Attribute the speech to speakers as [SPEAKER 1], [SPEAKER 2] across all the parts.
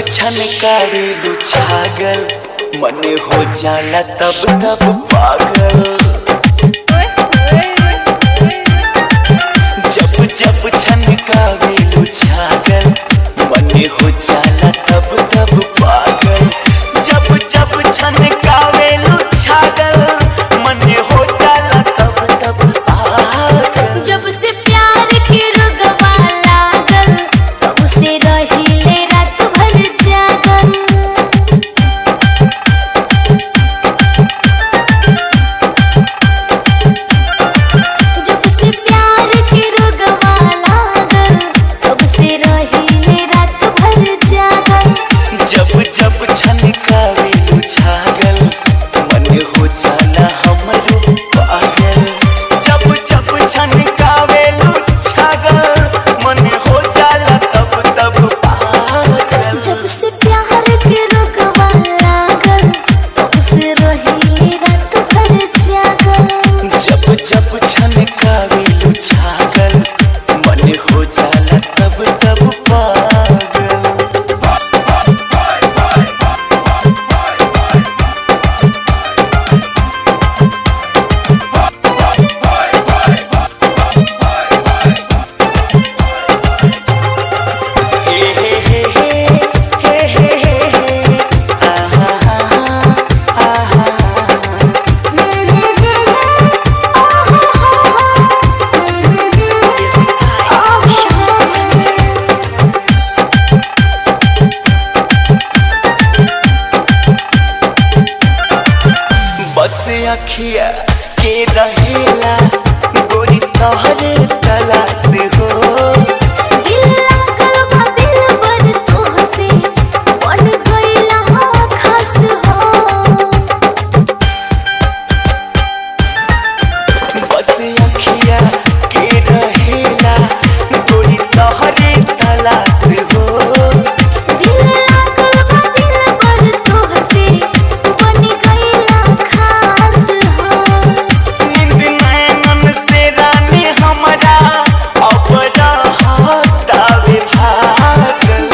[SPEAKER 1] छनकावेलू छागल मन हो जाला तब तब पागल जब जब छनकावेलू छागल मन हो जाला तब तब पागल जब जब छनकावेलू छागल मन हो जाला तब तब पागल
[SPEAKER 2] जब से प्यार के रुगवा लागल तब से रहिले रात भर जागल जब से प्यार के रुगवा लागल तब से रहिले रात भर जागल
[SPEAKER 1] जब जब छनकावेलू छागल मन हो जाला हमरो पागल जब जब छनकावेलू छागल मन हो जाला तब तब पागल
[SPEAKER 2] जब से प्यार के रुगवा लागल तब से रहिले रात भर जागल
[SPEAKER 1] जब जब छनकावेलू छागल मन हो जाला तब तब पागल हे हे हे हे हे हे हे आहा आहा बस अखिया के रहेला गोरी तोहरे तलाश हो बस अखिया के रहेला गोरी तोहरे तलाश हो नींद नैनन से रानी हमरा अब रहतावे भागल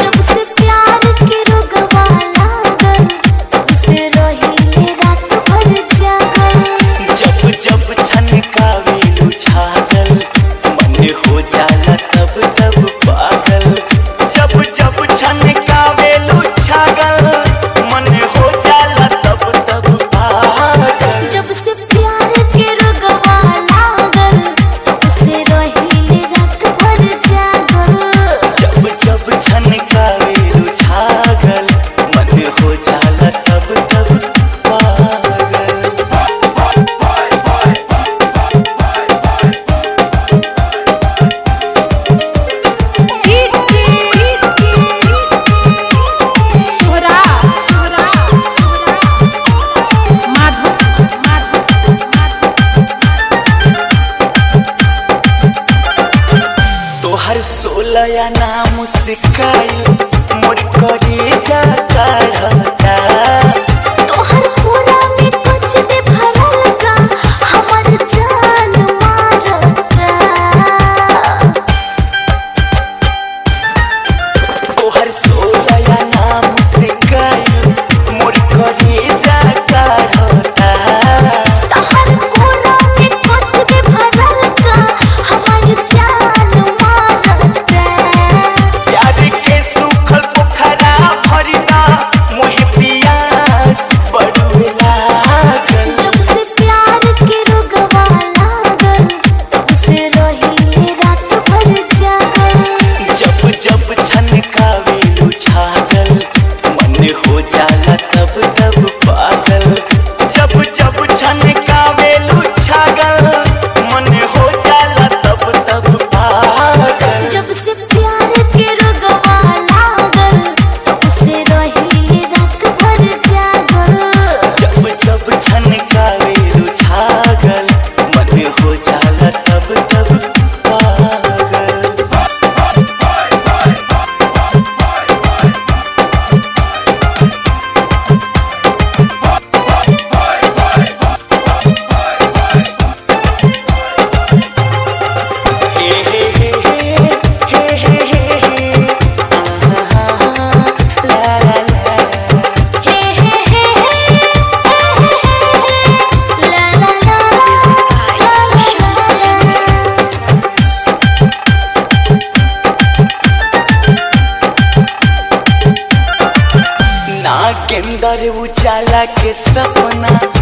[SPEAKER 1] जब जब छनकावेलू छागल मन हो जाला तब तब पागल जब जब छनकावेलू छागल मन हो जाला तब तब पागल
[SPEAKER 2] जब से प्यार के रुगवा लागल तब से रहिले रात भर जागल
[SPEAKER 1] जब जब छनकावेलू छागल मन हो जाला तब तब पागल तोहर सोलया नाम सिखाई मोर करे जा चढ़ता
[SPEAKER 2] तोहर पूरा में कुछ भी भरल का हमर जान मारता
[SPEAKER 1] तोहर सोलया नाम सिखाई मोर करे जा चढ़ता
[SPEAKER 2] तोहर पूरा में कुछ भी भरल का हमर जान मारता
[SPEAKER 1] प्यार के सुखल पोखरा भरिदा नागेंद्र उजाला के सपना